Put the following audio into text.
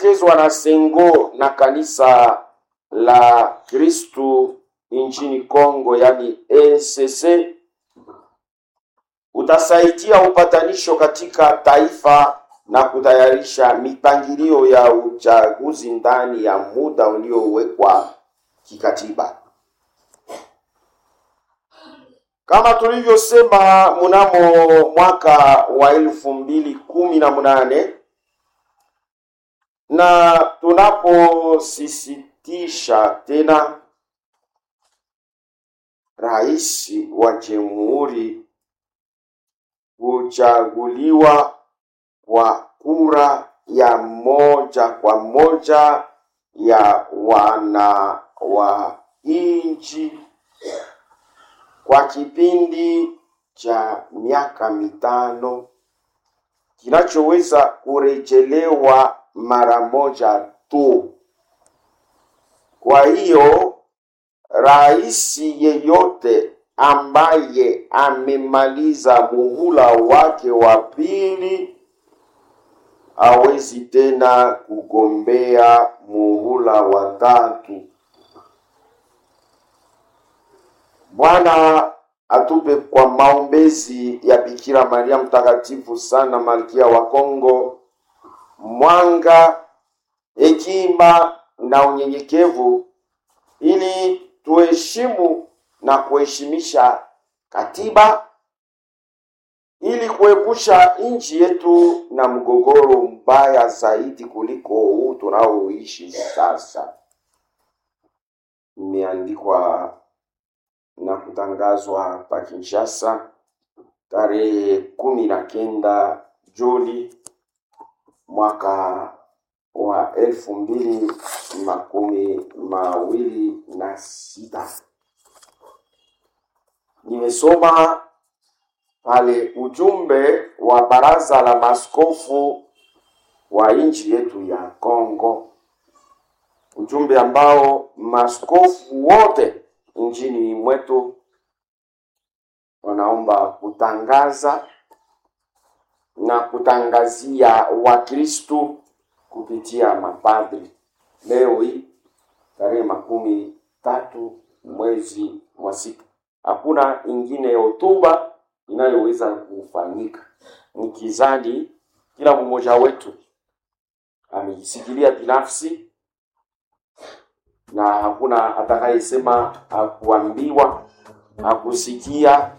unaopokezwa na Sengo na kanisa la Kristu nchini Kongo, yani ECC, utasaidia upatanisho katika taifa na kutayarisha mipangilio ya uchaguzi ndani ya muda uliowekwa kikatiba. Kama tulivyosema mnamo mwaka wa elfu mbili kumi na munane na tunaposisitisha tena, rais wa jamhuri huchaguliwa kwa kura ya moja kwa moja ya wana wa nchi kwa kipindi cha miaka mitano kinachoweza kurejelewa mara moja tu. Kwa hiyo rais yeyote ambaye amemaliza muhula wake wa pili hawezi tena kugombea muhula wa tatu. Bwana atupe kwa maombezi ya Bikira Maria mtakatifu sana, malkia wa Kongo, mwanga, hekima na unyenyekevu, ili tuheshimu na kuheshimisha katiba, ili kuepusha nchi yetu na mgogoro mbaya zaidi kuliko huu tunaoishi sasa. Imeandikwa na kutangazwa pa Kinshasa tarehe kumi na kenda Juni mwaka wa elfu mbili makumi mawili na sita. Nimesoma pale ujumbe wa baraza la maskofu wa nchi yetu ya Kongo, ujumbe ambao maskofu wote nchini mwetu wanaomba kutangaza na kutangazia Wakristu kupitia mapadri. Leo hii tarehe makumi tatu mwezi wa sita, hakuna ingine hotuba inayoweza kufanyika, nikizani kila mmoja wetu amejisikilia binafsi na hakuna atakayesema hakuambiwa, hakusikia